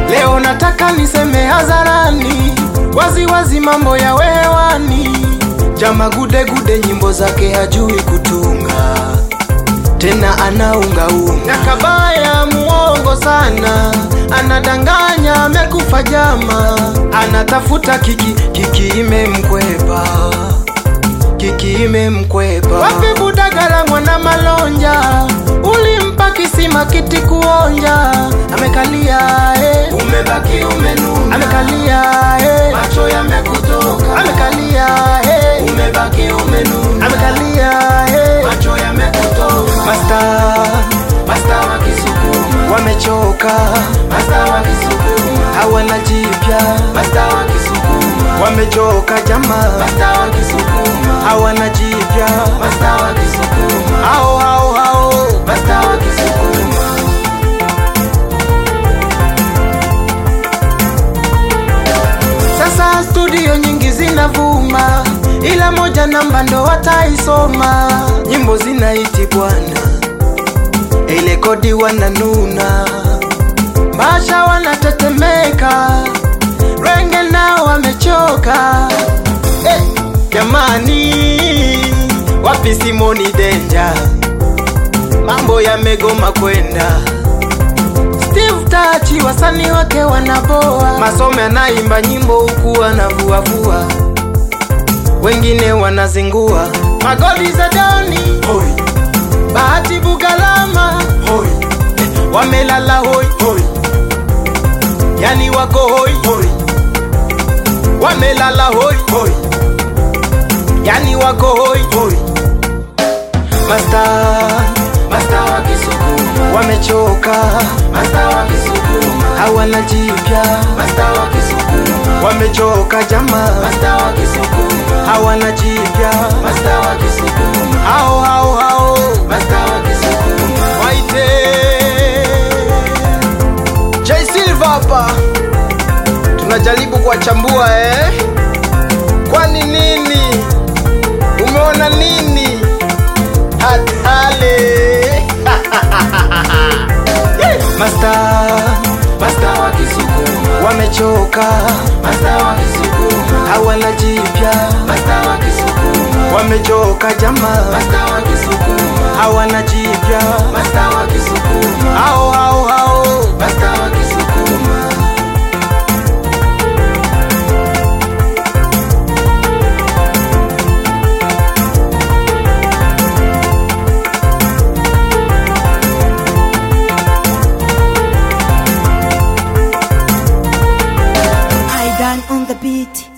Leo nataka niseme hadharani, wazi wazi mambo ya wewani. Jama gude gude, nyimbo zake hajui kutunga, tena anaungaunga. Na kabaya muongo sana, anadanganya amekufa jama, anatafuta kiki, kiki imemkwepa kiki imemkwepa. Wapi Budagala mwana Malonja, ulimpa kisima kiti kuonja, amekalia eh. Umebaki umenuna, amekalia eh. macho yamekutoka. amekalia eh. Umebaki umenuna, amekalia eh. macho yamekutoka. Masta Masta wa Kisukuma, wamechoka, Masta wa Kisukuma, hawana jipya, Masta wa Kisukuma, wamechoka jamaa, Masta wa Kisukuma, hawana jipya, Masta wa Kisukuma, hao hao hao Masta wa Kisukuma. Sasa studio nyingi zinavuma, ila moja namba ndo wataisoma. Nyimbo zinaiti bwana, ile kodi wananuna, Masha wanatetemeka, Renge nao wamechoka. Eh, jamani, wapi Simoni Denja? Mambo yamegoma kwenda Steve Tachi wasanii wake wanaboa, Masome anaimba nyimbo huku anavuavua, wengine wanazingua. Magoli za Doni Hoi, Bahati Bugalama hoi, wamelala hoi, hoi, yani wako hoi, hoi, wamelala hoi, hoi, yani wako hoi. hoi. Masta Masta wa Kisukuma, wamechoka, Masta wa Kisukuma, hawana jipya, Masta wa Kisukuma, wamechoka jamaa, Masta wa Kisukuma, hawana jipya, Masta wa Kisukuma, hao hao hao Masta wa Kisukuma. Waite J Silva hapa, tunajaribu kuwachambua eh. Kwani nini? Umeona nini? Hatale Master Masta wa Kisukuma, wamechoka, Masta wa Kisukuma, hawana jipya, Masta wa Kisukuma, wamechoka jamaa, Masta wa Kisukuma, hawana jipya, Masta wa Kisukuma, hao hao hao Masta wa Kisukuma. I done on the beat.